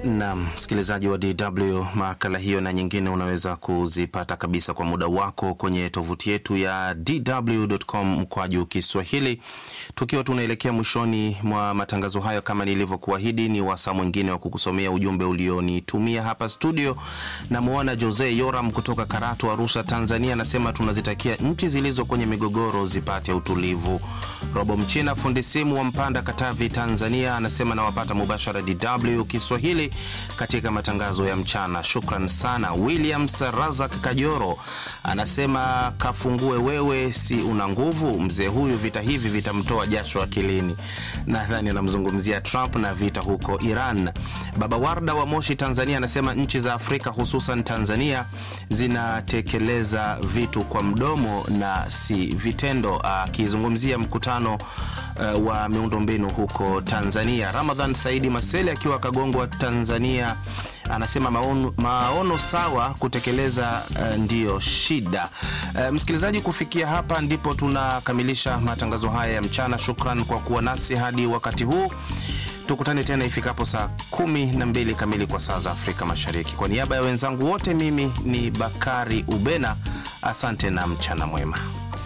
Na msikilizaji wa DW, makala hiyo na nyingine unaweza kuzipata kabisa kwa muda wako kwenye tovuti yetu ya dw.com mkwaju Kiswahili. Tukiwa tunaelekea mwishoni mwa matangazo hayo, kama nilivyokuahidi, ni wasaa mwingine wa kukusomea ujumbe ulionitumia hapa studio. Namwona Jose Yoram kutoka Karatu, Arusha, Tanzania, anasema tunazitakia nchi zilizo kwenye migogoro zipate utulivu. Robo Mchina, fundi simu wa Mpanda, Katavi, Tanzania, anasema nawapata mubashara DW Kiswahili katika matangazo ya mchana. Shukran sana. Williams Razak Kajoro anasema kafungue wewe, si una nguvu. Mzee huyu vita hivi vitamtoa jasho akilini. Nadhani anamzungumzia Trump na vita huko Iran. Baba Warda wa Moshi, Tanzania, anasema nchi za Afrika hususan Tanzania zinatekeleza vitu kwa mdomo na si vitendo, akizungumzia mkutano uh, wa miundombinu huko Tanzania. Ramadhan Saidi Masele akiwa Kagongwa, Tanzania anasema maono, maono sawa kutekeleza uh, ndiyo shida. Uh, msikilizaji, kufikia hapa ndipo tunakamilisha matangazo haya ya mchana. Shukran kwa kuwa nasi hadi wakati huu. Tukutane tena ifikapo saa kumi na mbili kamili kwa saa za Afrika Mashariki. Kwa niaba ya wenzangu wote, mimi ni Bakari Ubena, asante na mchana mwema.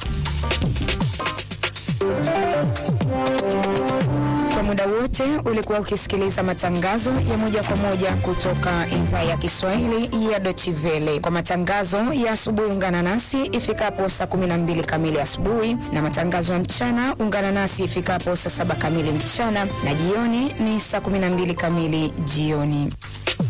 Kwa muda wote ulikuwa ukisikiliza matangazo ya moja kwa moja kutoka idhaa ya Kiswahili ya Deutsche Welle. Kwa matangazo ya asubuhi, ungana nasi ifikapo saa 12 kamili asubuhi, na matangazo ya mchana ungana nasi ifikapo saa saba kamili mchana, na jioni ni saa 12 kamili jioni.